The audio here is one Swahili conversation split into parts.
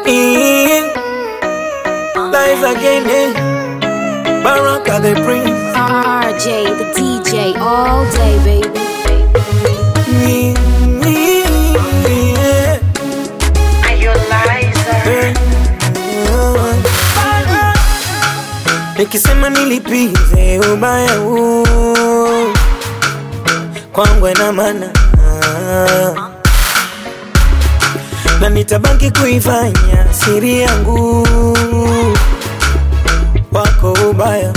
in life again. eh. Baraka the prince. RJ, the DJ, all day, baby. Mm, yeah. Eh. Nikisema nilipize ubaya huu kwangu ina maana na nitabaki kuifanya siri yangu wako ubaya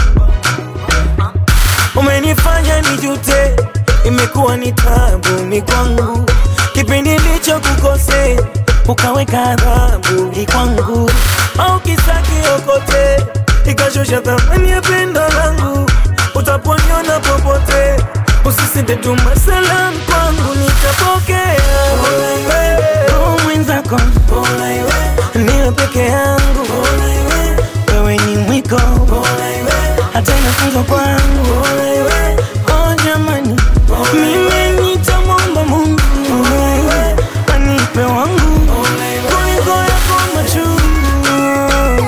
umenifanya nijute, imekuwa ni tabu ni kwangu, kipindi ndicho kukose ukaweka adhabu ni kwangu, au kisa kiokote ikashusha thamani ya pendo langu, utaponiona popote usisite tuma salamu kwangu, nitapokea Roho mwenzako niwe peke yangu, wewe ni mwiko hata inafunzwa kwangu. Oh jamani, mimi nitamwomba Mungu anipe wangu kuliko yako machungu.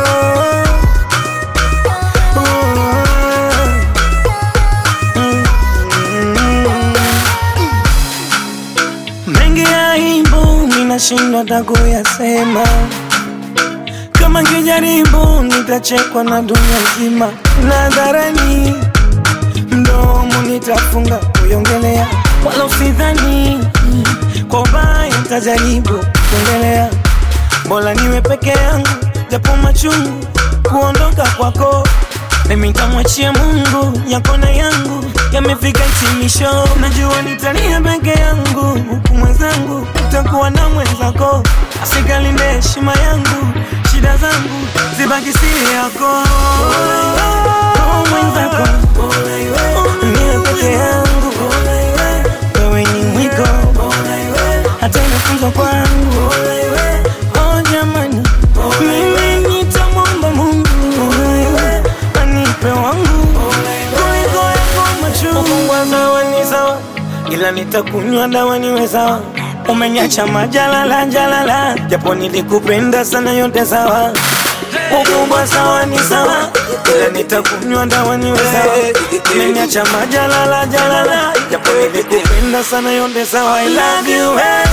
Mengi ya aibu ninashindwa hata kuyasema kama ngijaribu nitachekwa na dunia nzima, nadharani mdomo nitafunga kuiongelea, wala usidhani kwa ubaya nitajaribu kuongelea. Bora niwe peke yangu, japo machungu kuondoka kwako mimi nitamwachia Mungu, yako na yangu yamefika hitimisho. Najua nitalia peke yangu, huku mwenzangu utakuwa na mwenzako. Asikalinde heshima yangu, shida zangu zibaki siri yako. Oh, mwenzako niwe peke yangu, wewe ni mwiko, hata inafunzwa kwangu. Oh jamani, mimi nitamwomba Mungu anipe wangu kuliko yako machungu. Sawa ni sawa, ila nitakunywa dawa niwe sawa. Umeniacha majalala jalala, japo nilikupenda sana, yote sawa. Ukubwa sawa ni sawa, ila nitakunywa dawa niwe sawa. Umeniacha majalala jalala, japo nilikupenda sana, yote sawa. I love you, hey.